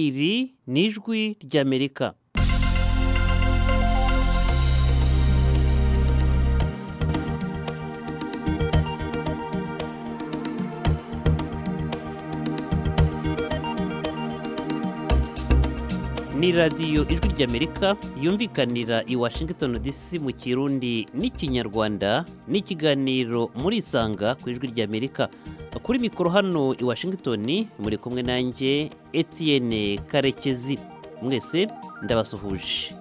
iri ni ijwi ry'amerika ni radiyo ijwi ry'amerika yumvikanira i washington dc mu kirundi n'ikinyarwanda ni ikiganiro murisanga ku ijwi ry'amerika kuri mikoro hano i washington muri kumwe nanjye etienne karekezi mwese ndabasuhuje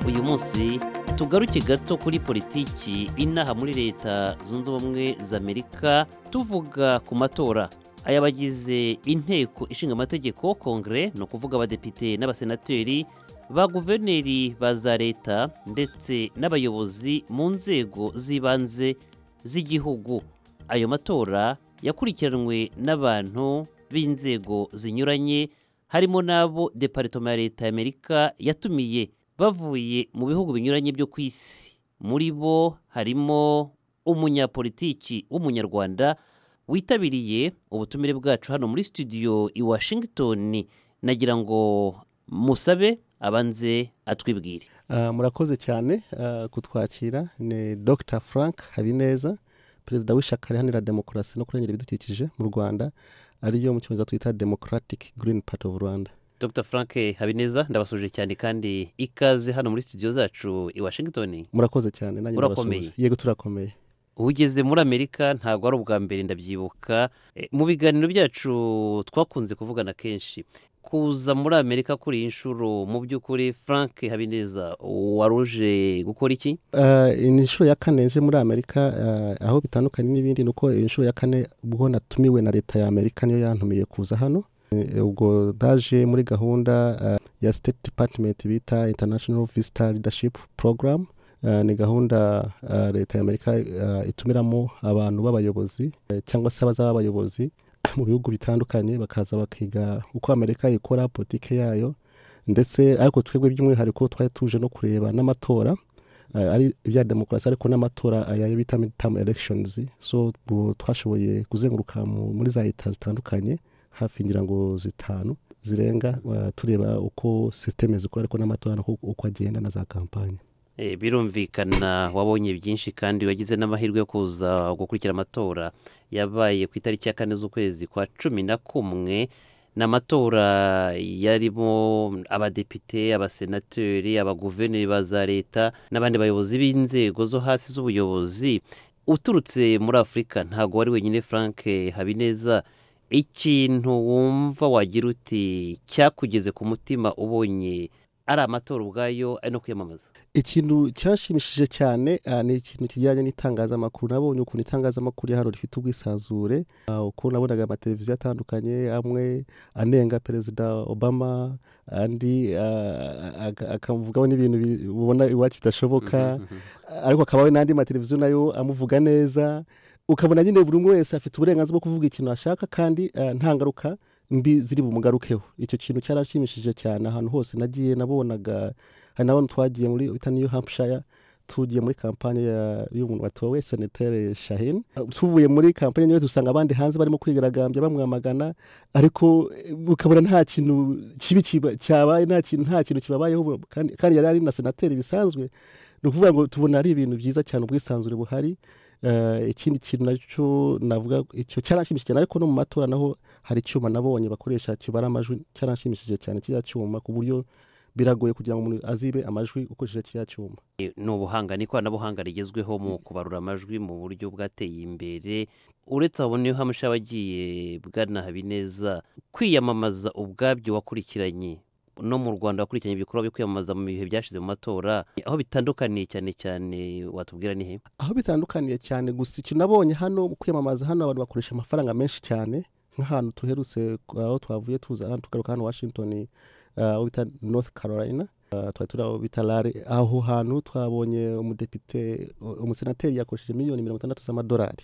uyu munsi tugaruke gato kuri politiki inaha muri leta zunze ubumwe za amerika tuvuga ku matora aya bagize inteko ishinga amategeko kongere ni ukuvuga abadepite n'abasenateri ba guverineri ba za leta ndetse n'abayobozi mu nzego z'ibanze z'igihugu ayo matora yakurikiranwe n'abantu b'inzego zinyuranye harimo n'abo deparitoma ya leta y'amerika yatumiye bavuye mu bihugu binyuranye byo ku isi muri bo harimo umunyapolitiki w'umunyarwanda witabiriye ubutumire bwacu hano muri studio i washington nagira ngo musabe abanze atwibwire murakoze cyane kutwakira ni dr frank habineza perezida w'ishyaka riharanira demokarasi no kurengera ibidukikije mu rwanda ariyo mu cyongereza twita democratic green party of rwanda dr frank habineza ndabasuje cyane kandi ikaze hano muri studio zacu i washington murakoze cyane nanjye Murakomeye. ndabasuje yego turakomeye ugeze muri amerika ntabwo ari ubwa mbere ndabyibuka Eh, mu biganiro byacu twakunze kuvugana kenshi kuza muri amerika kuri iyi nshuro mu by'ukuri frank habineza waruje gukora iki Ah, iyi ni inshuro ya kane nje muri amerika ah, aho bitandukanye n'ibindi ni uko iyi nshuro ya kane ubwo natumiwe na leta ya amerika niyo yantumiye kuza hano Eh, ubwo daje muri gahunda ah, ya state department bita international visitor leadership program Ah, ni gahunda ah, leta ya amerika ah, itumiramo abantu b'abayobozi eh, cyangwa se abazaba abayobozi mu bihugu bitandukanye bakaza bakiga uko amerika ikora politike yayo ndetse ariko twebwe by'umwihariko twari tuje no kureba n'amatora eh, ari ibya demokarasi ariko n'amatora aya yo bita midterm elections so bu- twashoboye kuzenguruka mu- muri za leta zitandukanye hafi ngira ngo zitanu zirenga eh, tureba uko sisiteme zikora ariko n'amatora uko, uko agenda na za kampanye Eh, birumvikana wabonye byinshi kandi wagize n'amahirwe yo kuza gukurikira amatora yabaye ku itariki ya kane z'ukwezi kwa cumi na kumwe ni amatora yarimo abadepite abasenateri abaguverineri ba za leta n'abandi bayobozi b'inzego zo hasi z'ubuyobozi uturutse muri afurika ntabwo wari wenyine frank habineza ikintu wumva wagira uti cyakugeze ku mutima ubonye ari amatora ubwayo ari no kwiyamamaza ikintu cyashimishije cyane ah, ni ikintu kijyanye n'itangazamakuru nabonye ukuntu itangazamakuru ya hano rifite ubwisanzure ah, uko nabonaga amateleviziyo atandukanye amwe anenga perezida obama andi ah, ak- akamuvugaho n'ibintu bi- ubona iwacu bidashoboka ariko akabaho n'andi mateleviziyo nayo amuvuga neza ukabona nyine buri umwe wese afite uburenganzira bwo kuvuga ikintu ashaka kandi ah, nta ngaruka mbi ziri bumugarukeho icyo kintu cyarashimishije cyane ahantu hose nagiye nabonaga hari n'abantu twagiye muri bita new hampshire tugiye muri kampanye ya- y'umuntu watowe senateri shahin tuvuye muri kampanye niwe dusanga abandi hanze barimo kwigaragambya bamwamagana ariko eh, ukabona nta kintu kibi kiba- cyabaye nta kintu nta kintu kibabayeho bu- kandi kandi yari ari na senateri bisanzwe ni ukuvuga ngo tubona ari ibintu byiza cyane ubwisanzure buhari Eh, ikindi kintu nacyo navuga icyo cyaranshimishije cyane ariko no mu matora naho hari icyuma nabonye bakoresha kibara amajwi cyaranshimishije cyane kiriya cyuma ku buryo biragoye kugira ngo umuntu azibe amajwi ukoresheje kiriya cyuma ni ubuhanga ni ikoranabuhanga rigezweho mu kubarura amajwi mu buryo bwateye imbere uretse abo niyo hamusha abagiye bwana habineza kwiyamamaza ubwabyo wakurikiranye no mu rwanda wakurikiranye ibikorwa byo kwiyamamaza mu bihe byashize mu matora aho bitandukaniye cyane cyane watubwira ni he aho bitandukaniye cyane gusa ikintu nabonye hano mu kwiyamamaza hano abantu bakoresha amafaranga menshi cyane nk'ahantu tuherutse aho twavuye tuza hano tugaruka hano washington ah, aho bita north carolina twari turi aho bita rare aho hantu twabonye umudepite umusenateri yakoresheje miliyoni mirongo itandatu z'amadolari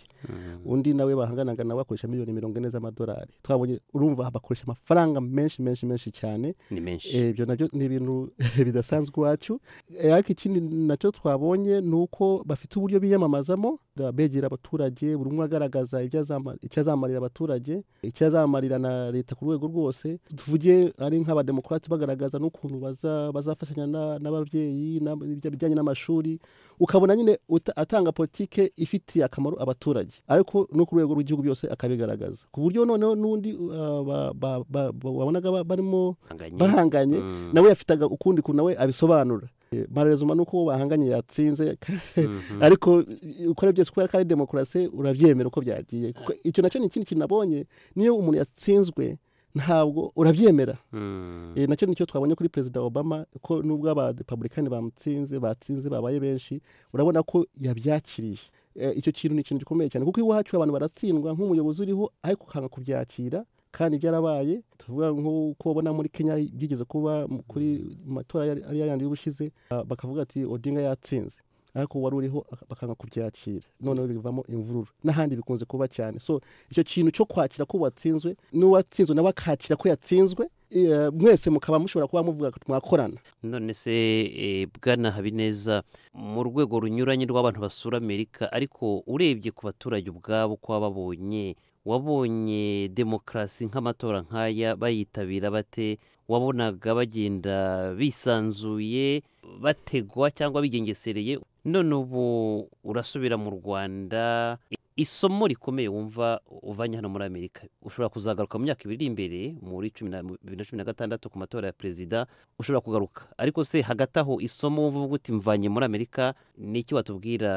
undi nawe bahanganaga nawe akoresha miliyoni mirongo ine z'amadolari twabonye urumva bakoresha amafaranga menshi menshi menshi cyane ni menshi Eh, ibyo nabyo ni ibintu bidasanzwe iwacu Eh, ariko ikindi nacyo twabonye ni uko bafite uburyo biyamamazamo Da- begera abaturage buri umwe agaragaza ibyo azama- icyo azamarira abaturage icyo azamarira na leta ku rwego rwose tuvuge ari nk'abademokarate bagaragaza n'ukuntu baza- bazafashanya na- n'ababyeyi na- ibijyanye n'amashuri ukabona nyine uta- atanga politike ifitiye akamaro abaturage ariko no ku rwego rw'igihugu byose akabigaragaza ku buryo noneho n'undi uh, ba- ba- ba- ba- wabonaga ba- barimo Bahanganye. bahanganye Mm, nawe yafitaga ukundi kuntu nawe abisobanura Eh, marezuma ni uko uwo bahanganye yatsinze mhm. ariko i- uko ari byose kubera ko ari demokarasi urabyemera uko byagiye kuko icyo nacyo ni ikindi kintu nabonye niyo umuntu yatsinzwe ntabwo urabyemera Mm, Eh, nacyo nicyo twabonye kuri perezida obama ko nubwo abarepublikani bamutsinze batsinze babaye benshi urabona ko yabyakiriye Eh, icyo kintu ni ikintu gikomeye cyane kuko iwacu abantu baratsindwa nk'umuyobozi uriho ariko ukanga kubyakira kandi byarabaye tuvuga nk'uko ubona muri kenya byigeze kuba mu- kuri mu matora yari ariya yandi y'ubushize ah, bakavuga ati odinga yatsinze ariko wari uriho aka- bakanga kubyakira noneho bivamo imvururu n'ahandi bikunze kuba cyane so icyo kintu cyo kwakira ko watsinzwe n'uwatsinzwe nawe akakira ko yatsinzwe eh, mwese mukaba mushobora kuba muvuga ko mwakorana none se eh, bwana habineza mu rwego runyuranye rw'abantu basura amerika ariko urebye ku baturage ubwabo ko baba babonye wabonye demokarasi nk'amatora nk'aya bayitabira bate wabonaga bagenda bisanzuye bategwa cyangwa bigengesereye none ubu urasubira mu rwanda isomo rikomeye wumva uvanye hano muri amerika ushobora kuzagaruka mu myaka ibiri iri imbere muri cumi na- bibiri na cumi na gatandatu ku matora ya perezida ushobora kugaruka ariko se hagati aho isomo wumva uvuga uti mvanye muri amerika ni iki watubwira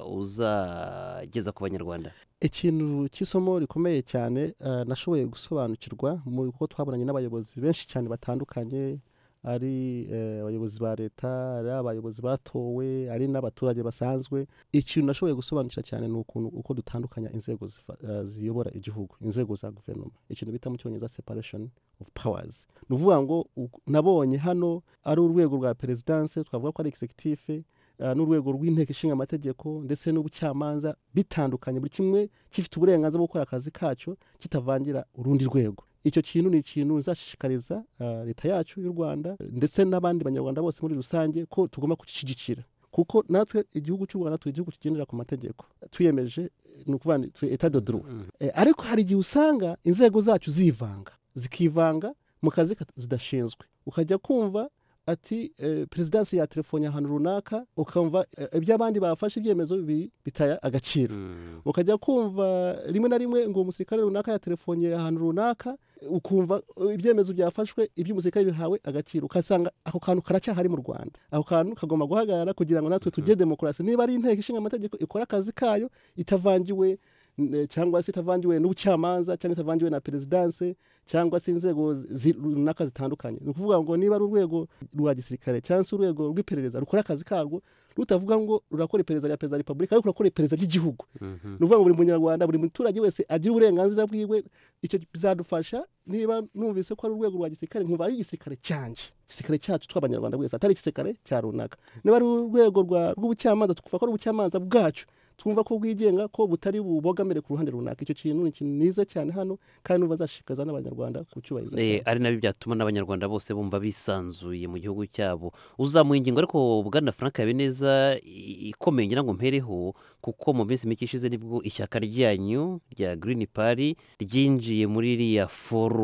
uzageza ku banyarwanda ikintu cy'isomo rikomeye cyane eh, nashoboye gusobanukirwa muri kuko twaburanye n'abayobozi benshi cyane batandukanye ari eh, abayobozi ba leta ari abayobozi batowe ari n'abaturage basanzwe ikintu nashoboye gusobanukira cyane ni ukuntu uko dutandukanya inzego zifa- eh, ziyobora igihugu inzego za guverinoma ikintu bita mu cyongereza separation of powers ni ukuvuga ngo u- nabonye hano ari urwego rwa perezidanse twavuga ko ari executive eh, n'urwego rw'inteko ishinga amategeko ndetse n'ubucamanza bitandukanye buri kimwe gifite uburenganzira bwo gukora akazi kacyo kitavangira urundi rwego icyo kintu ni ikintu nzashishikariza ah, leta yacu y'u rwanda ndetse n'abandi banyarwanda bose muri rusange ko tugomba kugishyigikira kuko natwe igihugu cy'u rwanda turi igihugu kigendera ku mategeko twiyemeje eh, ni ukuvuga ni turi etat de droit Eh, ariko hari igihe usanga inzego zacu zivanga zikivanga mu kazi kat- zidashinzwe ukajya kumva ati eh, perezidansi ya telefoni ahantu runaka ukumva eh, ibyo abandi bafashe ibyemezo bi- bitaya agaciro Mm, ukajya kumva rimwe na rimwe ngo umusirikare runaka yaterefoniye ahantu runaka ukumva eh, ibyemezo byafashwe iby'umusirikare bihawe agaciro ukasanga ako kantu karacyahari mu rwanda ako kantu kagomba guhagarara kugira ngo natwe tugire demokarasi niba ari inteko ishinga amategeko ikora akazi kayo itavangiwe n- cyangwa se itavangiwe n'ubucamanza cyangwa itavangiwe na perezidanse cyangwa se inzego zi- runaka zitandukanye ni ukuvuga ngo niba ari urwego rwa gisirikare cyangwa se urwego rw'iperereza rukora akazi karwo rutavuga ngo rurakora iperereza rya perezida wa repubulika ariko rurakora iperereza ry'igihugu mhm. ni ukuvuga ngo buri munyarwanda buri muturage wese agira uburenganzira bwiwe icyo bizadufasha niba numvise ko ari urwego rwa gisirikare nkumva ari igisirikare cyanjye igisirikare cyacu tw'abanyarwanda wese atari igisirikare cya runaka niba ari urwego rwa- rw'ubucamanza twumva ko ari ubucamanza bwacu twumva ko bwigenga ko butari bubogamire ku ruhande runaka icyo kintu ni ikintu niza cyane hano kandi numva zashishikariza n'abanyarwanda kucyubahiriza Eh, cyane ari nabyo byatuma n'abanyarwanda bose bumva bisanzuye mu gihugu cyabo uzamuye ingingo ariko bwana frank habineza i- ikomeye ngira ngo mpereho kuko mu minsi mike ishize nibwo ishyaka ryanyu rya green party ryinjiye muri iriya forumu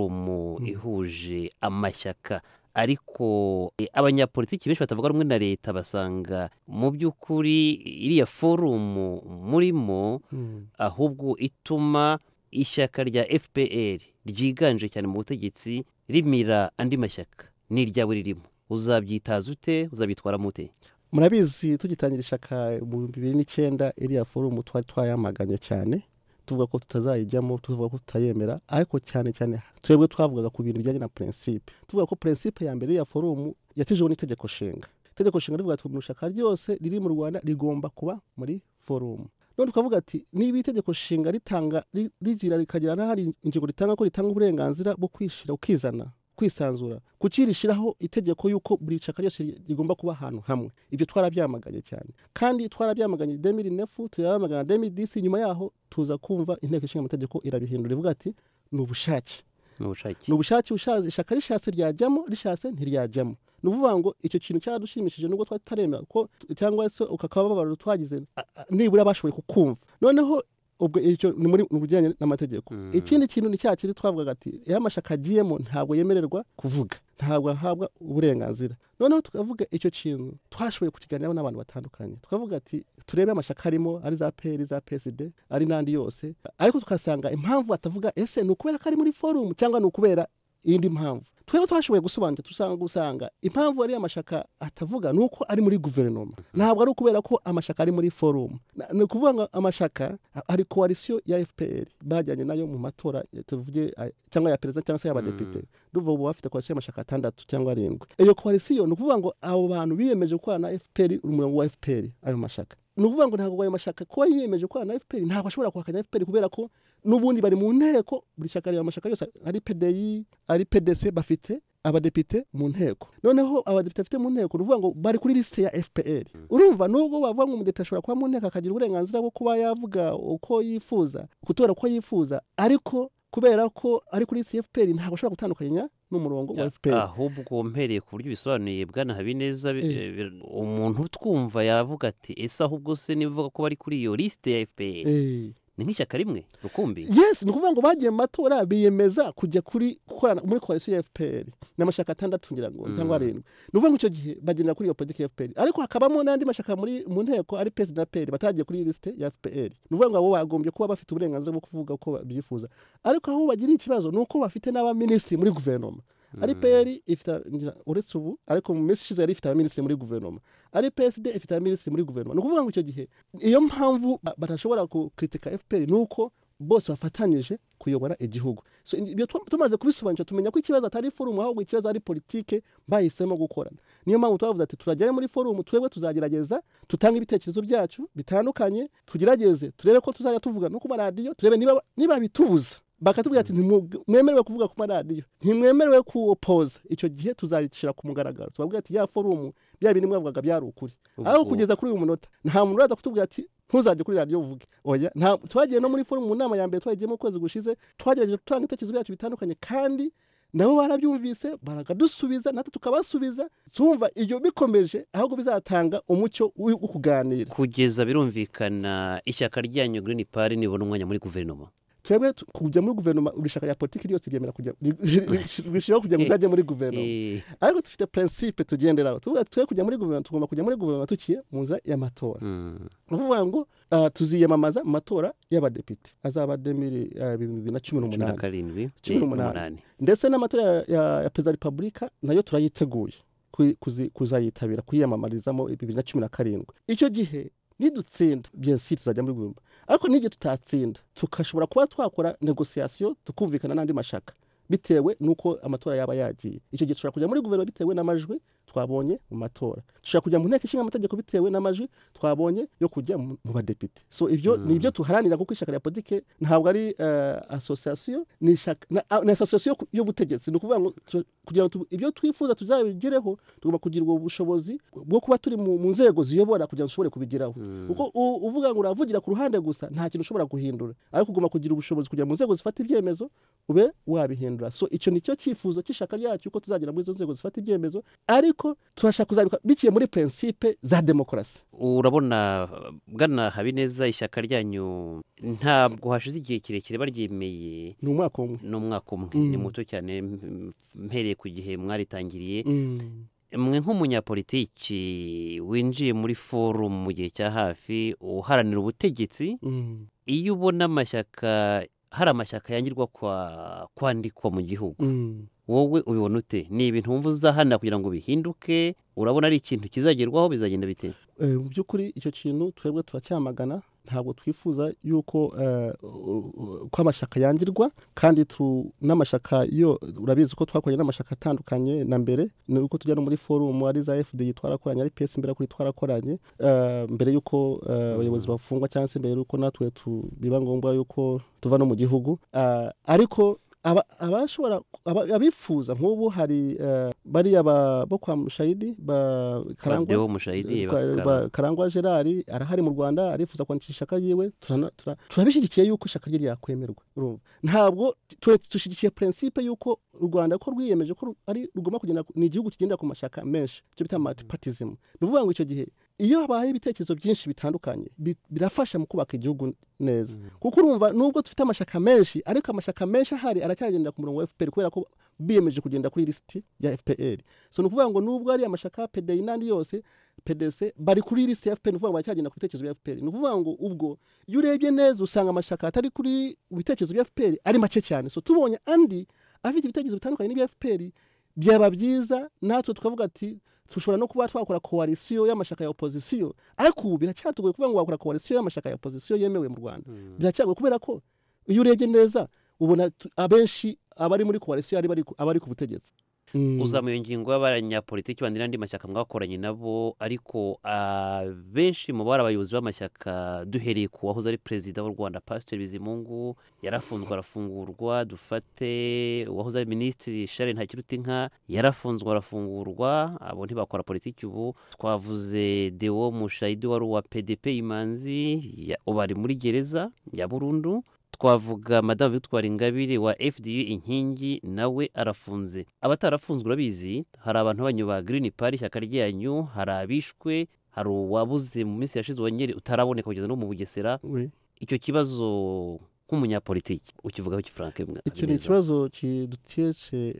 Mm. ihuje amashyaka ariko eh, abanyapolitiki benshi batavuga rumwe na leta basanga mu by'ukuri iriya forumu murimo Mm. ahubwo ituma ishyaka rya fpr ryiganje cyane mu butegetsi rimira andi mashyaka n'iryawe ririmo uzabyitaza ute uzabyitwaramo ute murabizi tugitangira ishaka mu bihumbi bibiri n'icyenda iriya forumu twari twayamaganye cyane tuvuga ko tutazayijyamo tuvuga ko tutayemera ariko cyane cyane twebwe twavugaga ku bintu bijyanye na prinsipe tuvuga ko prinsipe ya mbere ya forumu yatijweho n'itegeko nshinga itegeko nshinga rivuga ati buri shaka ryose riri mu rwanda rigomba kuba muri forumu none tukavuga ati niba itegeko nshinga ritanga ri- rigira rikagira n'ahari ingingo ritanga ko ritanga uburenganzira bwo kwishyira ukizana kwisanzura kuki rishyiraho itegeko y'uko buri shyaka ryose rigomba kuba ahantu hamwe ibyo twarabyamaganye cyane kandi twarabyamaganye demiri nefu tuyamagana demiri disi nyuma yaho tuza kumva inteko ishinga amategeko irabihindura ivuga ati ni ubushake n'ubushake ni ubushake bushaje ishyaka rishatse ryajyamo rishatse ntiryajyamo ni ukuvuga ngo icyo kintu cyaradushimishije nubwo twari tutaremera ko cyangwa se ukakababaro twagize a- a- nibura bashoboye kukumva noneho ubwo icyo ni muri mu bijyanye n'amategeko Mm. ikindi kintu ni cya kindi twavugaga ati iyo amashaka agiyemo ntabwo yemererwa kuvuga ntabwo ahabwa uburenganzira noneho tukavuga icyo kintu twashoboye kukiganiraho n'abantu batandukanye twavuga ati turebe amashaka arimo ari za peri za peside ari n'andi yose ariko tukasanga impamvu batavuga ese ni ukubera ko ari muri forumu cyangwa ni ukubera iyindi mpamvu twebwe twashoboye gusobanukira dusanga gusanga impamvu ariya mashyaka atavuga ni uko ari muri guverinoma ntabwo ari ukubera ko amashyaka ari muri forumu Na- ni ukuvuga ngo amashyaka a- hari koalisiyo ya fpr bajyanye nayo mu matora eh, tuvuge ay- cyangwa ya perezida cyangwa se y'abadepite duvuga ubu bafite koalisiyo y'amashyaka atandatu cyangwa arindwi iyo koalisiyo ni ukuvuga ngo abo bantu biyemeje gukorana na fpr umurongo wa fpr ayo mashyaka ni ukuvuga ngo ntabwo ayo mashyaka kuba yiyemeje gukorana na fpr ntabwo ashobora kuhakanya fpr kubera ko n'ubundi bari mu nteko buri shyaka reba amashyaka yose ari pdi ari pdc bafite abadepite mu nteko noneho abadepite bafite mu nteko ni ukuvuga ngo bari kuri lisite ya fpr urumva nubwo bavuga ngo umudepite ashobora kuba mu nteko akagira uburenganzira bwo kuba yavuga uko yifuza gutora uko yifuza ariko kubera ko ari kuri lisite ya fpr ntabwo ashobora gutandukanya n'umurongo wa fpr ahubwo mpereye ku buryo bisobanuye bwana habineza bi- Eh. eh, bi- umuntu utwumva yavuga ati ese ahubwo se nivuga ko bari kuri iyo lisite ya fpr Eh. ni nk'ishyaka rimwe rukumbi yes ni ukuvuga ngo bagiye mu matora biyemeza kujya kuri gukorana muri koalisiyo ya fpr ni amashyaka atandatu ngira ngo Mm. cyangwa arindwi ni ukuvuga ngo icyo gihe bagendera kuri iyo politiki ya fpr ariko hakabamo n'andi mashyaka muri mu nteko ari pesi na peri batagiye kuri lisite ya fpr ni ukuvuga ngo abo bagombye kuba bafite uburenganzira bwo kuvuga uko babyifuza ariko aho bagiriye ikibazo ni uko bafite n'abaminisitiri muri guverinoma ari peri ifite ngira- uretse ubu ariko mu minsi ishize yari ifite abaminisitiri muri guverinoma ari psd ifite abaminisitiri muri guverinoma ni ukuvuga ngo icyo gihe iyo mpamvu ba- badashobora gukritika fpr ni uko bose bafatanyije kuyobora igihugu so in- ibyo tu- tumaze kubisobanukira tumenya ko ikibazo atari forumu ahubwo ikibazo ari politike bahisemo gukorana niyo mpamvu twavuze ati turajyayo muri forumu twebwe tuzagerageza tutange ibitekerezo byacu bitandukanye tugerageze turebe ko tuzajya tuvuga no ku maradiyo turebe niba niba bitubuza bakatubwira ati "Ntimwe- mwemerewe kuvuga ku maradiyo ntimwemerewe kuwopoza icyo gihe tuzabishyira ku mugaragaro tubabwira ati ya forumu bya bintu mwavugaga byari ukuri aho kugeza kuri uyu munota nta muntu uraza kutubwira ati ntuzajye kuri radiyo uvuge oya nta twagiye no muri forumu mu nama ya mbere twagiyemo ukwezi gushize twagerageje gutanga ibitekerezo byacu bitandukanye kandi nabo barabyumvise barakadusubiza natwe tukabasubiza tumva ibyo bikomeje ahubwo bizatanga umucyo wo wo kuganira kugeza birumvikana ishyaka ryanyu green party nibona umwanya muri guverinoma twebwe tu- kujya muri guverinoma buri shyaka rya politiki ryose ryemera kujya rishyiraho kugira ngo uzajye muri guverinoma Eh, ariko dufite prinsipe tugenderaho tuvuga ati twe kujya muri guverinoma tugomba kujya muri guverinoma tukiye mu nzira y'amatora mm, ni ukuvuga ngo ah, tuziyamamaza mu matora y'abadepite azaba demiri ah, bibiri na cumi cumi na n'umunani karindwi Cumi eh, n'umunani. ndetse n'amatora ya- ya- ya perezida wa repubulika nayo turayiteguye ku- kuzi- kuzayitabira kuyiyamamarizamo bibiri na cumi na karindwi icyo gihe nidutsinda byensi tuzajya muri guverinoma ariko n'igihe tutatsinda tugashobora kuba twakora negosiyasiyo tukumvikana n'andi mashyaka bitewe n'uko amatora yaba yagiye icyo gihe dushobora kujya muri guverinoma bitewe n'amajwi twabonye mu matora dushobora kujya mu nteko ishinga amategeko bitewe n'amajwi twabonye yo kujya mu mu badepite so ibyo Mm. ni ibyo tuharanira kuko ishyaka rya politiki ntabwo ari eh, asosiyasiyo ni ishyaka- na- a- ni asosiyasiyo ku- y'ubutegetsi ni ukuvuga ngo tu- kugira ngo tu- ibyo twifuza tuzabigereho tugomba kugira ubwo bushobozi bwo kuba turi mu mu nzego ziyobora kugira ngo dushobore kubigeraho mm, kuko u- uvuga ngo uravugira ku ruhande gusa nta kintu ushobora guhindura ariko ugomba kugira ubushobozi kugira mu nzego zifata ibyemezo ube wabihindura so icyo ni cyo cyifuzo cy'ishyaka ryacu ko tuzagera muri izo nzego zifata ibyemezo ariko turashaka kuzabikora biciye muri prinsipe za demokarasi urabona bwana habineza ishyaka ryanyu ntabwo hashize igihe kirekire baryemeye ni umwaka umwe n'umwaka umwe Mm. ni muto cyane m- mpereye ku gihe mwaritangiriye Mm. mwe nk'umunyapolitiki winjiye muri forumu mu gihe cya hafi uharanira ubutegetsi Mm. iyo ubona amashyaka hari amashyaka yangirwa kwa kwandikwa mu gihugu Mm. wowe ubibona ute ni ibintu wumva uzahanira kugira ngo bihinduke urabona ari ikintu kizagerwaho bizagenda bite Eh, mu by'ukuri icyo kintu twebwe turacyamagana ntabwo twifuza yuko eh, u- u- ko amashyaka yangirwa kandi tu- n'amashyaka yo urabizi ko twakoranye n'amashyaka atandukanye na mbere ni uko tujya no muri forumu ari za fdi twarakoranye ari pesi mbere kuri twarakoranye eh, mbere y'uko eh, abayobozi bafungwa cyangwa se mbere y'uko natwe tu- biba ngombwa yuko tuva no mu gihugu Eh, ariko aba- abashobora aba- abifuza nk'ubu hari eh, bariya ba- bo kwa mushayidi ba karangwa ababyeyi mushayidi Kwa- ba- karangwa gerard arahari mu rwanda arifuza kwandikisha ishaka ryiwe turana- tura- turabishyigikiye yuko ishaka rye ryakwemerwa urumva ntabwo tu- dushyigikiye prinsipe yuko u rwanda ko rwiyemeje ko ru- ari rugomba kugenda ku- ni igihugu kigendera ku mashyaka menshi icyo bita multipartism ni ukuvuga ngo icyo gihe iyo habaye ibitekerezo byinshi bitandukanye bi- birafasha mu kubaka igihugu neza kuko urumva nubwo dufite amashyaka menshi ariko amashyaka menshi ahari aracyagendera ku murongo wa fpr kubera ko biyemeje kugenda kuri lisiti ya fpr so ni ukuvuga ngo nubwo ari amashyaka pdi n'andi yose pdc bari kuri lisiti ya fpr ni ukuvuga ngo baracyagenda ku bitekerezo bya fpr ni ukuvuga ngo ubwo iyo urebye neza usanga amashyaka atari kuri ibitekerezo bya fpr ari make cyane so tubonye andi afite ibitekerezo bitandukanye n'ibya fpr byaba byiza natwe tukavuga ati dushobora no kuba twakora koalisiyo y'amashyaka ya opozisiyo ariko ubu biracyatugoye kuvuga ngo wakora koalisiyo y'amashyaka ya opozisiyo yemewe mu rwanda biracyagoye kubera ko iyo urebye neza ubona tu- abenshi abari muri koalisiyo ari bari ku- abari ku butegetsi Mm. uzamuye ingingo y'abanyapolitiki bandi n'andi mashyaka mwakoranye nabo ariko abenshi mu bari abayobozi b'amashyaka duhereye ku wahoze ari perezida w'u rwanda pasiteri bizimungu yarafunzwe arafungurwa dufate uwahoze ari minisitiri sharon ntakirutinka yarafunzwe arafungurwa abo ntibakora politiki ubu twavuze deo mushayidi wari uwa pdp imanzi ya- ubu ari muri gereza ya burundu twavuga madamu victoire ingabire wa fdu inkingi nawe arafunze abatarafunzwe urabizi hari abantu banyu ba green party ishyaka ryanyu hari abishwe hari uwabuze mu minsi yashize wongere utaraboneka kugeza no mu bugesera Oui. icyo kibazo nk'umunyapolitiki ukivugaho iki frank icyo ni ikibazo kiduteshe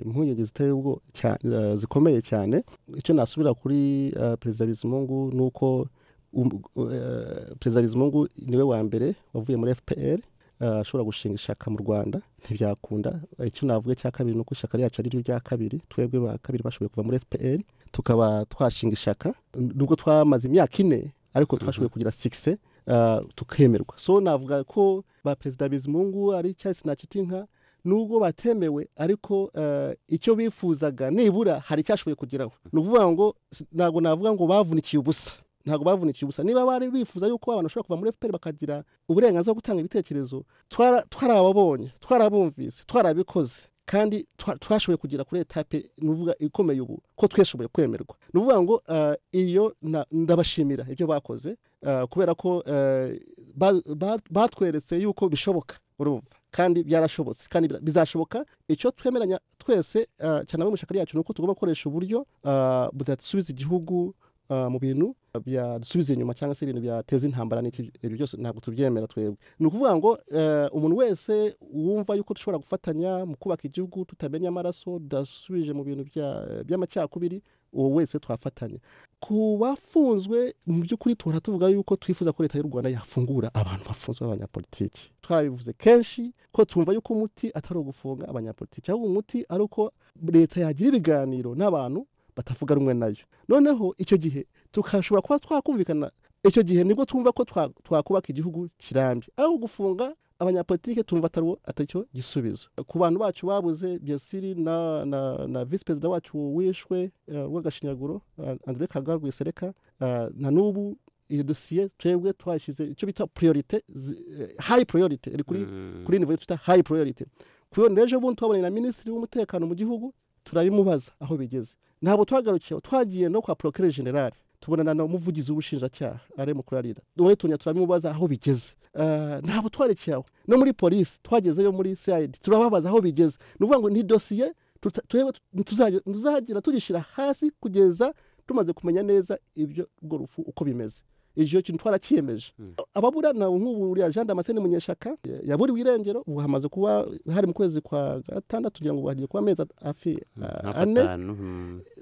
impungenge zitari ubwo cya- eh, zikomeye cyane icyo nasubira kuri eh, perezida bizimungu ni uko um- eh, perezida bizimungu niwe wa mbere wavuye muri fpr eh, ashobora gushinga ishaka mu rwanda ntibyakunda Eh, icyo navuga cya kabiri ni uko ishaka ryacu ari ryo rya kabiri twebwe ba kabiri bashoboye kuva muri fpr tukaba twashinga ishaka nubwo twamaze imyaka ine ariko twashoboye kugira sikise ah, tukemerwa so navuga ko ba perezida bizimungu ari cyasi na kitinka nubwo batemewe ariko ah, icyo bifuzaga nibura hari icyashoboye kugeraho ni ukuvuga ngo s- ntabwo navuga ngo bavunikiye ubusa ntabwo bavunikiye ubusa niba bari bifuza yuko abantu bashobora kuva muri fpr bakagira uburenganzira bwo gutanga ibitekerezo twara- twarababonye twarabumvise twarabikoze kandi twa- twashoboye kugera kuri etape nuvuga ikomeye ubu ko twashoboye kwemerwa ni ukuvuga ngo ah, iyo na- ndabashimira ibyo bakoze ah, kubera ko eh, ba- ba- batweretse yuko bishoboka urumva kandi byarashobotse kandi bira- bizashoboka icyo twemeranya twese ah, cyane abo mu ishyaka ryacu ni uko tugomba gukoresha uburyo ah, budasubiza igihugu ah, mu bintu byadusubiza inyuma cyangwa se ibintu byateza intambara n'iki ibyo byose ntabwo tubyemera twebwe ni ukuvuga ngo eh, umuntu wese wumva yuko dushobora gufatanya mu kubaka igihugu tutamenya amaraso tudasubije mu bintu bya- by'amacakubiri uwo wese twafatanya ku bafunzwe mu by'ukuri tuhora tuvuga yuko twifuza ko leta y'u rwanda yafungura abantu bafunzwe b'abanyapolitiki twarabivuze kenshi ko twumva yuko umuti atari ugufunga abanyapolitiki ahubwo umuti ari uko leta yagira ibiganiro n'abantu batavuga rumwe nayo noneho icyo gihe tukashobora kuba twakumvikana icyo gihe nibwo twumva ko twa- twakubaka igihugu kirambye aho gufunga abanyapolitike tumva atari wo- atacyo gisubizo ku bantu bacu babuze byasiri na, na, na visi perezida wacu wishwe eh, rw'agashinyaguro eh, andre kagara rwisereka eh, na n'ubu iyo dosiye twebwe twashyize icyo bita priorite zi- eh, high priorite iri kuri kuri nivo twita hayi poroyorite kuyo n'ejo bundi twabonye na minisitiri w'umutekano mu gihugu turabimubaza aho bigeze ntabwo twagarukiyeho twagiye no kwa porokere generale tubonana na umuvugizi w'ubushinjacyaha ari mukuru arida wowe tunya turabimubaza aho bigeze Ah, ntabwo twarekiye aho no muri polisi twagezeyo muri cid turababaza aho bigeze ni ukuvuga ngo ni dosiye tuta- twebwe tuzajya- tuzagira tugishyira hasi kugeza tumaze kumenya neza ibyo urwo rufu uko bimeze icyo kintu twarakiyemeje ababurana nk'ubu uriya jean damascene munyeshaka ya- yaburiwe irengero ubu hamaze kuba hari mu kwezi kwa gatandatu ngira ngo hagiye kuba amezi hafi ah, ane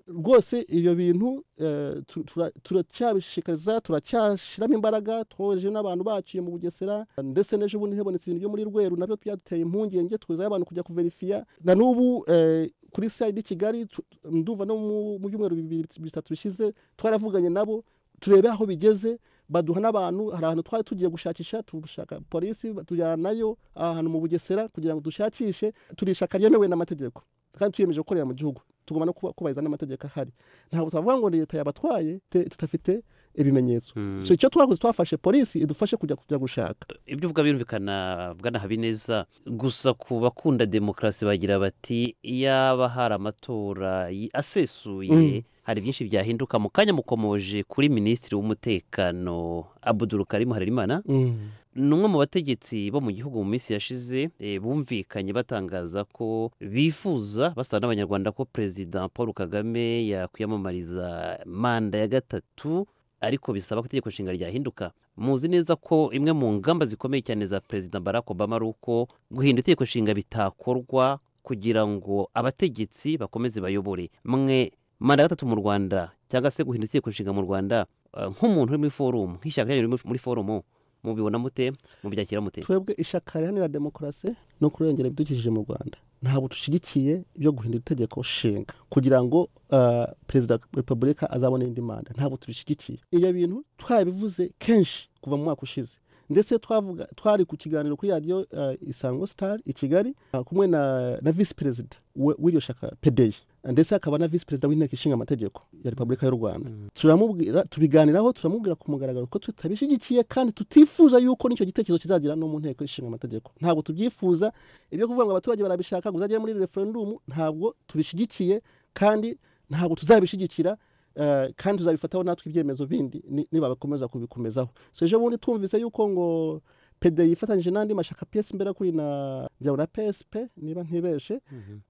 rwose ibyo bintu eh, tu- tura- turacyabishishikariza turacyashyiramo imbaraga twohereje n'abantu baciye mu bugesera ndetse n'ejo bundi hebonetse ibintu byo muri rweru nabyo byaduteye impungenge tuzaho abantu kujya kuverifiya na n'ubu eh, kuri sayidi i kigali tu- ndumva no mu- mu byumweru bibiri bitatu bishize twaravuganye nabo turebe aho bigeze baduha n'abantu hari ahantu twari tugiye gushakisha tushaka polisi tujyanayo ahantu mu bugesera kugira ngo dushakishe turishaka ryemewe n'amategeko kandi tuyemeje gukorera mu gihugu tugomba no kuba- kubahiriza n'amategeko ahari ntabwo twavuga ngo leta yabatwaye te- tudafite ibimenyetso Mm. so icyo twakoze twafashe polisi idufashe kujya kujya gushaka ibyo uvuga birumvikana bwana habineza gusa ku bakunda demokarasi bagira bati yaba hari amatora y- asesuye hari byinshi byahinduka mu kanya mukomoje kuri minisitiri w'umutekano abuduru karimu harerimana ni umwe mu bategetsi bo mu gihugu mu minsi yashize eh, bumvikanye batangaza ko bifuza basaba n'abanyarwanda ko perezida paul kagame yakwiyamamariza manda ya gatatu ariko bisaba ko itegeko nshinga ryahinduka muzi neza ko imwe mu ngamba zikomeye cyane za perezida barack obama ari uko guhinda itegeko nshinga bitakorwa kugira ngo abategetsi bakomeze bayobore mwe manda ya gatatu mu rwanda cyangwa se guhinda itegeko nshinga mu rwandaeh nk'umuntu uri muri forumu nk'ishyaka ryanyu riri muri- muri forumu mubibona mute mubyakira mute twebwe ishyaka riharanira demokarasi no kurengera ibidukikije mu rwanda ntabwo dushyigikiye ibyo guhindura itegeko nshinga kugira ngo ah, perezida wa repubulika azabone indi manda ntabwo tubishyigikiye ibyo bintu twabivuze kenshi kuva mu mwaka ushize ndetse twavuga twari ku kiganiro kuri radiyo ah, isango star i kigali ah, kumwe na, na visi perezida we- w'iryo shyaka pedeye ndetse akaba na visi perezida w'inteko ishinga amategeko ya repubulika y'u rwanda turamubwira tubiganiraho turamubwira ku mugaragaro ko tutabishyigikiye kandi tutifuza yuko n'icyo gitekerezo kizagira no mu nteko ishinga amategeko ntabwo tubyifuza ibyo kuvuga ngo abaturage barabishaka ngo uzagere muri referendumu ntabwo tubishyigikiye kandi ntabwo tuzabishyigikira eh, kandi tuzabifataho natwe ibyemezo bindi ni- niba bakomeza kubikomezaho so ejo bundi twumvise yuko ngo pede yifatanyije n'andi mashyaka pesi mbera kuri na njyana na psp niba ntibeshe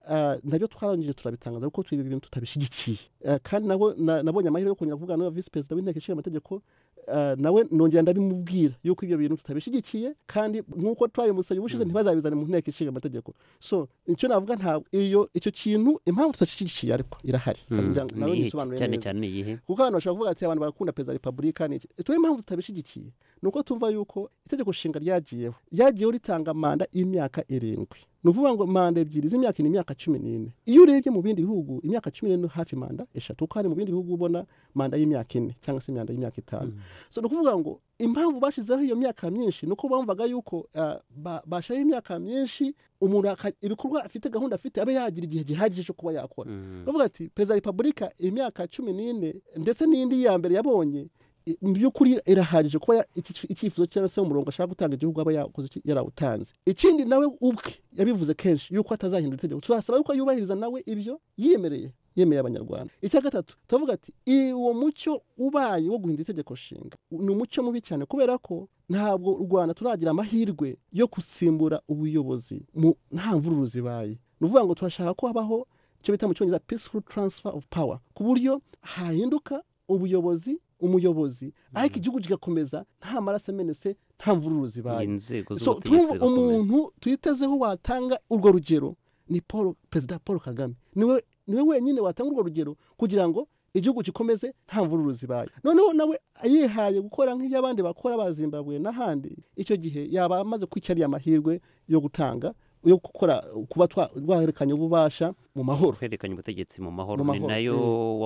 Ah, nabyo twarangije turabitangaza kuko ibi bintu tutabishyigikiye Ah, kandi nabo- na- nabonye amahirwe yo kongera kuvugana na visi perezida w'inteko ishinga amategeko ah, nawe nongera ndabimubwira yuko ibyo bintu tutabishyigikiye kandi nk'uko twabimusabye ubushize Mm. ntibazabizane mu nteko ishinga amategeko so icyo navuga ntabwo iyo icyo kintu impamvu tutashyigikiye ariko irahari Ngira ngo nawe Ni iyihe? nisobanure cyane neza cyane ni iyihe kuko abantu bashobora kuvuga ati abantu barakunda perezida wa repubulika ni iki tuwe impamvu tutabishyigikiye ni uko tumva yuko itegeko nshinga ryagiyeho ryagiyeho ritanga manda y'imyaka irindwi ni ukuvuga ngo manda ebyiri z'imyaka ni imyaka cumi n'ine iyo urebye mu bindi bihugu imyaka cumi n'ine ni hafi manda eshatu kuko hari mu bindi bihugu ubona manda y'imyaka ine cyangwa se imyanda y'imyaka itanu so ni ukuvuga ngo impamvu bashyizeho iyo myaka myinshi ni uko bumvaga yuko ah, ba- bashyiraho imyaka myinshi umuntu aka- ibikorwa afite gahunda afite abe yagira igihe gihagije cyo kuba yakora Mm. bavuga ati perezida wa repubulika imyaka cumi n'ine ndetse n'indi ya mbere yabonye i- mu by'ukuri irahagije kuba ya- iki- icyifuzo cyangwa se umurongo ashaka gutanga igihugu aba yakoze iki- yarawutanze ikindi nawe ubwe yabivuze kenshi yuko atazahindura itegeko turasaba yuko yubahiriza nawe ibyo yemereye yemereye abanyarwanda icya gatatu turavuga ati "I- uwo mucyo ubaye wo guhindura itegeko nshinga ni umucyo mubi cyane kubera ko ntabwo u rwanda turagira amahirwe yo gusimbura ubuyobozi mu- nta mvururu zibaye ni ukuvuga ngo turashaka ko habaho icyo bita mu cyongereza peaceful transfer of power ku buryo hahinduka ubuyobozi umuyobozi ariko igihugu kigakomeza nta maraso amenetse nta mvururu zibaye inzego so z'ubutegetsi turumva zigakomera. umuntu tuyitezeho watanga urwo rugero ni paul perezida paul kagame niwe niwe wenyine watanga urwo rugero kugira ngo igihugu gikomeze nta mvururu zibaye noneho nawe yihaye gukora nk'ibyo abandi bakora ba zimbabwe n'ahandi icyo gihe yaba amaze kwica ariya mahirwe yo gutanga yo gukora kuba twa- rwahererekanya ububasha mu mahoro kwerekanya ubutegetsi mu mahoro Mu ni mahoro, nayo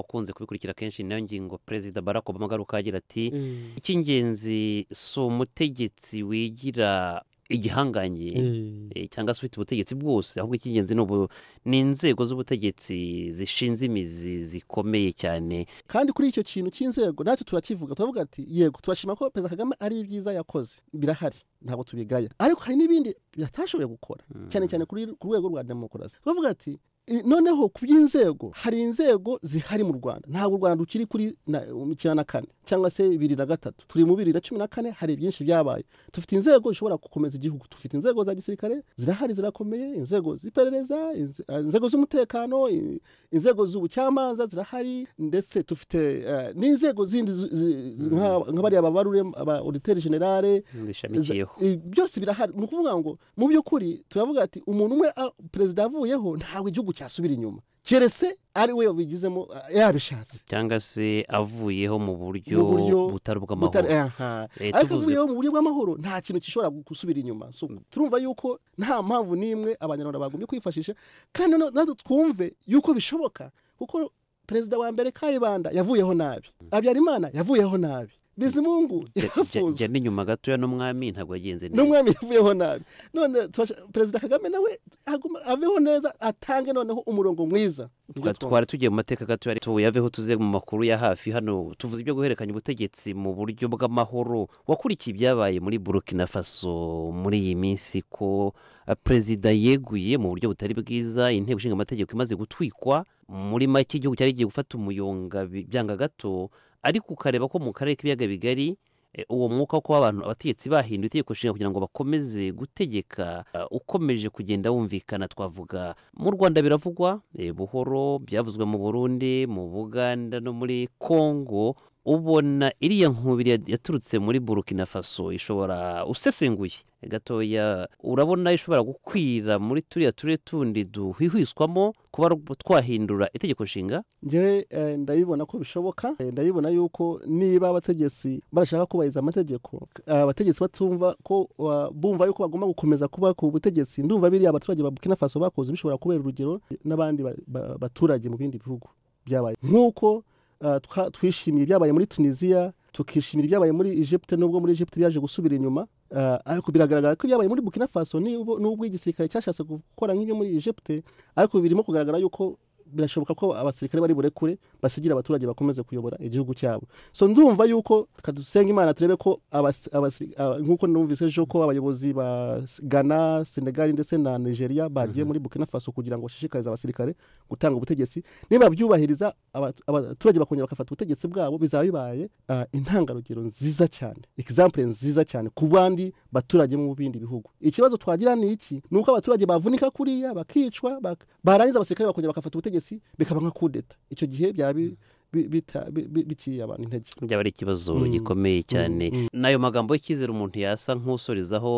wakunze kubikurikira kenshi ni nayo ngingo perezida barack obama agaruka agira ati Eh, icy'ingenzi si umutegetsi wigira igihangange eh. eh, cyangwa se ufite ubutegetsi bwose ahubwo icy'ingenzi ni ubu- ni inzego z'ubutegetsi zishinze imizi zikomeye cyane kandi kuri icyo kintu cy'inzego natwe turakivuga turavuga ati yego turashima ko perezida kagame ari ibyiza yakoze birahari ntabwo tubigaya ariko hari n'ibindi yatashoboye gukora Mm. cyane cyane kuri ku rwego rwa demokarasi bavuga ati "I- noneho ku by'inzego hari inzego zihari mu rwanda ntabwo u rwanda rukiri kuri na- um, icyenda na kane cyangwa se bibiri na gatatu turi mu bibiri na cumi na kane hari byinshi byabaye dufite inzego zishobora gukomeza igihugu dufite inzego za gisirikare zirahari zirakomeye inzego z'iperereza inze- ah, inzego z'umutekano i- inzego z'ubucamanza zirahari ndetse dufite eh, n'inzego zindi zi- zi- nka- nka bariya babarure aba oditeri generale zishamikiyeho Iza- i- byose birahari ni ukuvuga ngo mu by'ukuri turavuga ati umuntu umwe a- perezida avuyeho ntabwo igihugu cyasubira inyuma keretse ari we wabigizemo a- yabishatse cyangwa se avuyeho mu buryo Mu buryo butari Butari- bw'amahoro aha. Eh, ariko tuvuze- avuyeho mu buryo bw'amahoro nta kintu gishobora gu- gusubira inyuma So, turumva yuko nta mpamvu n'imwe abanyarwanda bagombye kwifashisha kandi noneho natwe twumve yuko bishoboka kuko perezida wa mbere kayibanda yavuyeho nabi habyarimana yavuyeho nabi bizimungu yarafunzwe jya n'inyuma gatoya n'umwami ntabwo yagenze neza n'umwami yavuyeho nabi none tubasha- perezida kagame nawe aguma- aveho neza atange noneho umurongo mwiza Twa- twari tugiye mu mateka gato yari tuyaveho tuze mu makuru ya hafi hano tuvuze ibyo guhererekanya ubutegetsi mu buryo bw'amahoro wakurikiye ibyabaye muri burkina faso muri iyi minsi ko eh, perezida yeguye mu buryo butari bwiza inteko ishinga amategeko imaze gutwikwa muri make igihugu cyari giye gufata umuyonga bi- byanga gato ariko ukareba ko mu karere k'ibiyaga bigari eh, uwo mwuka wo kuba abantu abategetsi bahinduye itegeko nshinga kugira ngo bakomeze gutegeka eh, ukomeje kugenda wumvikana twavuga mu rwanda biravugwa eh, buhoro byavuzwe mu burundi mu buganda no muri kongo ubona iriya nkubiri ya- yaturutse muri burkina faso ishobora usesenguye gatoya urabona ishobora gukwira muri turiya turere tundi duhwihwiswamo kuba twahindura itegeko nshinga ngewe eh, ndabibona ko bishoboka Eh, ndabibona yuko niba abategetsi barashaka kubahiriza amategeko eh, abategetsi batumva ko wa- bumva yuko bagomba gukomeza kuba ku butegetsi ndumva biriya abaturage ba burkina faso bakoze bishobora kubera urugero n'abandi ba- ba- baturage mu bindi bihugu byabaye nk'uko eh, twa- twishimiye ibyabaye muri tunisiya tukishimira ibyabaye muri egypte nubwo muri egypte byaje gusubira inyuma Eh, ariko biragaragara ko ibyabaye muri burkina faso n'ubwo n'ubwo igisirikare cyashatse gukora nk'ibyo muri egypte ariko birimo kugaragara yuko birashoboka ko abasirikare bari burekure basigira abaturage bakomeze kuyobora igihugu cyabo so ndumva yuko kadusenge imana turebe ko abas- abasi- aba- nk'uko numvise ejo ko abayobozi ba S- ghana senegali ndetse na nigeria bagiye muri burkina faso kugira ngo bashishikarize abasirikare gutanga ubutegetsi nibabyubahiriza aba- abaturage bakongera bagafata ubutegetsi bwabo bizaba bibaye ah, intangarugero nziza cyane ekizampure nziza cyane ku bandi baturage mu bindi bihugu ikibazo twagira ni iki ni uko abaturage bavunika kuriya bakicwa bak- barangiza abasirikare bakongera bagafata ubutegetsi bikaba nka kudeta icyo gihe byaba bi- bi- bita- bi- bi- biciye abantu intege byaba ari ikibazo Mm. gikomeye cyane Mm, mm. n'ayo magambo y'icyizere umuntu yasa nk'usorizaho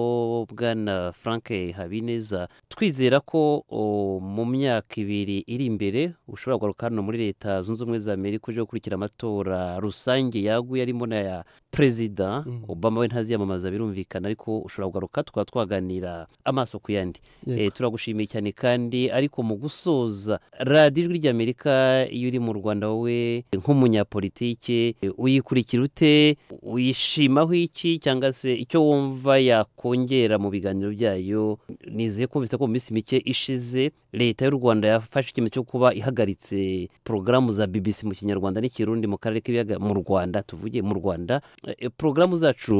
bwana frank habineza twizera ko o, mu myaka ibiri iri imbere ushobora kugaruka hano muri leta zunze ubumwe za amerika uje gukurikira amatora rusange yaguye arimo n'aya perezida Mm. obama we ntaziyamamaza birumvikana ariko ushobora kugaruka tukaba twaganira amaso ku yandi Yego. Eh, turagushimiye cyane kandi ariko mu gusoza radiyo ijwi ry'amerika iyo uri mu rwanda wowe nk'umunyapolitike eh, uyikurikira ute uyishimaho iki cyangwa se icyo wumva yakongera mu biganiro byayo nizeye ko mvise ko mu minsi mike ishize leta y'u rwanda yafashe icyemezo cyo kuba ihagaritse porogaramu za bbc mu kinyarwanda n'ikirundi mu karere k'ibiyaga mu rwanda tuvuge mu rwanda Eh, porogaramu zacu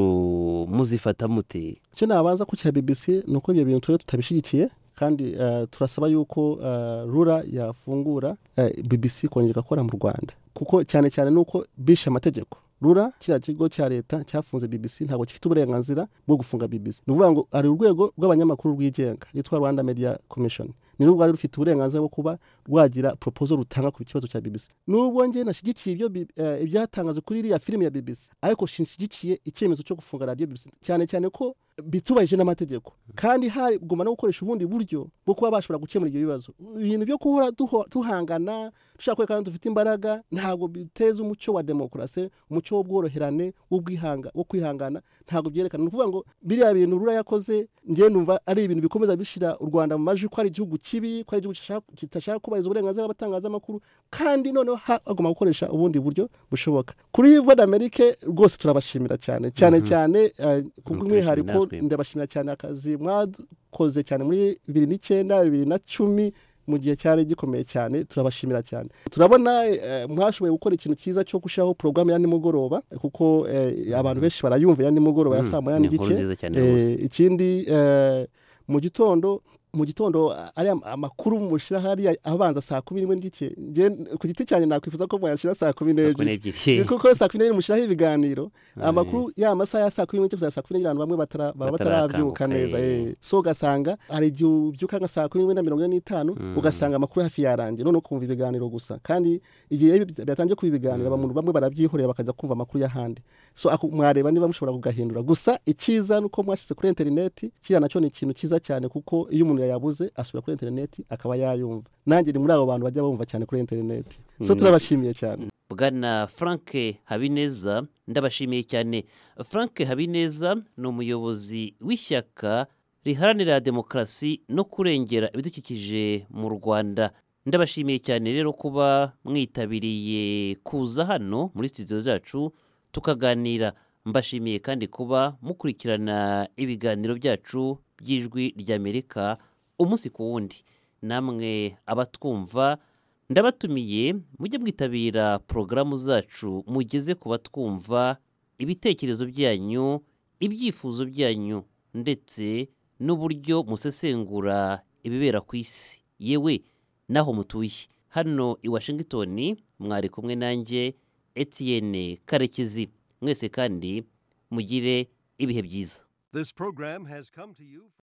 muzifata mute icyo nabanza ku cya bbc ni uko ibyo bintu tube tutabishyigikiye kandi eh, turasaba yuko eh, rura yafungura eh, bbc kongera igakora mu rwanda kuko cyane cyane ni uko bishe amategeko rura kiriya kigo cya leta cyafunze bbc ntabwo gifite uburenganzira bwo gufunga bbc ni ukuvuga ngo hari urwego rw'abanyamakuru rwigenga yitwa rwanda media commission ni rwo rwari rufite uburenganzira bwo kuba rwagira propozo rutanga ku kibazo cya bbc nubwo njye nashyigikiye ibyo bi- eh, ibyatangajwe kuri iriya filime ya bbc ariko sinshyigikiye icyemezo cyo gufunga radiyo bbc cyane cyane ko bitubahije n'amategeko kandi hagomba no gukoresha ubundi buryo bwo kuba bashobora gukemura ibyo bibazo ibintu byo guhora duho- tuhangana dushaka kwerekana ko dufite imbaraga ntabwo biteza umuco wa demokarasi umuco w'ubworoherane w'ubwihanga wo kwihangana ntabwo byerekana ni ukuvuga ngo biriya bintu rura yakoze njye numva ari ibintu bikomeza bishyira u rwanda mu majwi ko ari igihugu kibi ko ari igihugu kishaka- kitashaka kubahiriza uburenganzira bw'abatangazamakuru kandi noneho ha- hagomba gukoresha ubundi buryo bushoboka kuri voda amerike rwose turabashimira cyane cyane Mhm. cyane eh, kubw'umwihariko Turashimira natwe. ndabashimira cyane akazi mwakoze cyane muri bibiri n'icyenda bibiri na cumi mu gihe cyari gikomeye cyane turabashimira cyane turabona eh, mwashoboye gukora ikintu cyiza cyo gushyiraho porogaramu ya nimugoroba kuko eh, abantu benshi barayumva ya nimugoroba ya Mm, saa moya ni inkuru n'igice nziza cyane Eh, rwose ikindi eh, mu gitondo mu gitondo a- ariya amakuru mushyira hariya abanza saa kumi n'imwe n'igice Njye ku giti cyanjye nakwifuza ko mwayashyira saa kumi Saa kumi n'ebyiri n'ebyiri kuko saa kumi n'ebyiri mushyiraho ibiganiro amakuru ya masaha ya saa kumi n'imwe kugeza saa kumi n'ebyiri abantu bamwe batara- baba Batarakanguka, batarabyuka neza eh. eh. so ugasanga hari igihe ubyuka nka saa kumi n'imwe na mirongo ine n'itanu Mm. ugasanga amakuru hafi yarangiye noneho ukumva ibiganiro gusa kandi igihe byatangiye kuba ibiganiro Mm. abantu bamwe barabyihorera bakajya kumva amakuru y'ahandi so ako- mwareba niba mushobora kugahindura gusa icyiza ni uko mwashyize kuri interineti kiriya nacyo ni ikintu cyiza cyane kuko iyo umuntu yayabuze asubira kuri interineti akaba yayumva nanjye ni muri abo bantu bajya bumva cyane kuri interineti so Mm. turabashimiye cyane bwana frank habineza ndabashimiye cyane frank habineza ni umuyobozi w'ishyaka riharanira demokarasi no kurengera ibidukikije mu rwanda ndabashimiye cyane rero kuba mwitabiriye kuza hano muri studio zacu tukaganira mbashimiye kandi kuba mukurikirana ibiganiro byacu by'ijwi ry'amerika umunsi ku wundi namwe abatwumva ndabatumiye mujye mwitabira porogaramu zacu mugeze ku batwumva ibitekerezo byanyu ibyifuzo byanyu ndetse n'uburyo musesengura ibibera ku isi yewe n'aho mutuye hano i washington mwari kumwe nanjye etienne karekezi mwese kandi mugire ibihe byiza This program has come to you.